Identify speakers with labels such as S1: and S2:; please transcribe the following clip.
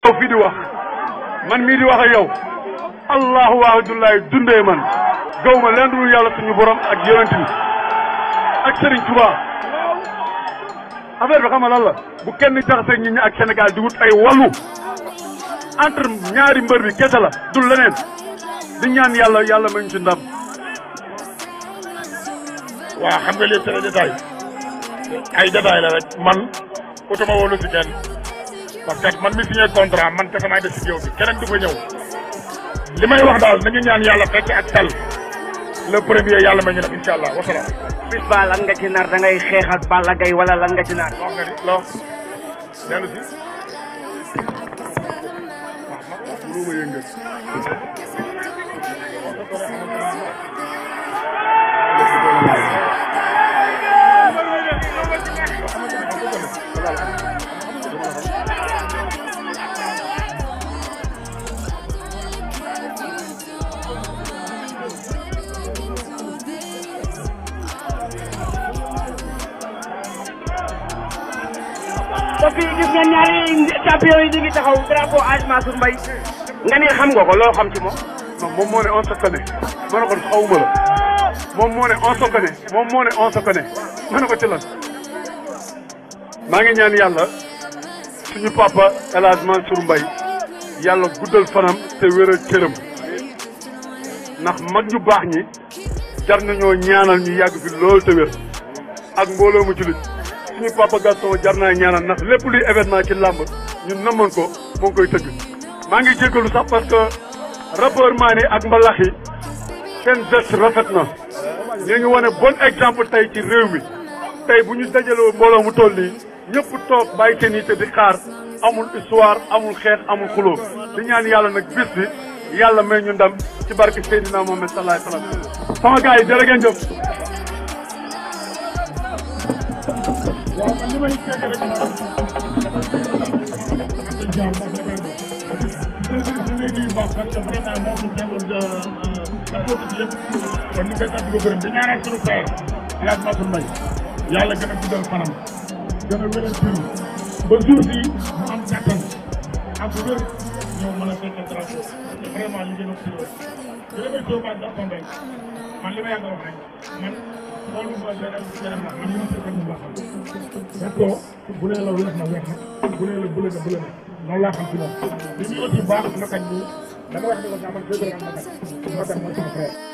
S1: yow fii di wax man mii di wax ak yow allahu wahadullahi dundee man gaw ma leen dul yàlla suñu borom ak yonent bi ak Serigne Touba affaire bi xam nga lan la bu kenn jaxase nit ñi ak Sénégal di wut ay wàllu entre ñaari mbër bi kese la dul leneen di ñaan yàlla yàlla mañ ci ndam
S2: waaw xam nga lii c'est des détails ay détails la rek man utuma woonu si kenn parce que man mi signé contrat man kese maay def si géew bi keneen du fa ñëw li may wax daal nañu ñaan yàlla fekk ak tal le premier yàlla may ñu def incha allah wasalaam.
S3: bis ba lan nga ci nar da ngay xeex ak Balla Gaye wala lan nga ci nar.
S2: wax nga ni loo dellu si.
S1: lu ma yëngal
S3: ba fii gis nga ñaari champion yi ñu ngi taxaw drapeau Hadj Mansour Mbaye nga ni xam nga ko loo xam ci moom.
S1: non moom moo ne on se connaît ma ne ko xawuma la moom moo ne on se connaît moom moo ne on se connaît ma ne ko ci lan maa ngi ñaan yàlla suñu papa El Hadj Mansour Mbaye yàlla guddal fanam te wéral cëram ndax mag ñu baax ñi jar nañoo ñaanal ñu yàgg fi loolu te wér ak mbooloo mu jullit suñu papa Gaston jar naa ñaanal ndax lépp luy événement ci làmb ñun namoon ko moo ngi koy tëgg maa ngi jéggalu sax parce que rappeur Mané ak mbalax yi seen geste rafet na ñu ngi wane bon exemple tey ci réew mi tey bu ñu dajaloo mbooloo mu toll nii ñëpp toog bàyyi seen yitte di xaar amul histoire amul xeex amul xuloo di ñaan yàlla nag bis bi yàlla may ñu ndam ci barke Seydina Mohamed sallallahu alayhi wa sallam sama gars yi jërë ngeen jëf
S2: waaw man li may fekk rek kon ñu koy sant ko gërëm di ñaanal suñu frère El Hadj Mansour Mbaye yàlla gën a guddal fanam gën a wéral turu ba jour bi mu am kattan ak wér ñëw mën a fekkee drapeau te vraiment ñu gën a si loolu di la may soo baa jàppoon rek man li ma yàgg a wax rek man xoolu ma gërëm gërëm na man li ma seqal mu baaxal parce que bu nee la weex na weex na bu nee la bële na bële na noonu laa xam ci moom li ñuy aussi baax na kañ ni dama wax ni ko sax man fédéral ma kañ moo tax mooy sama frère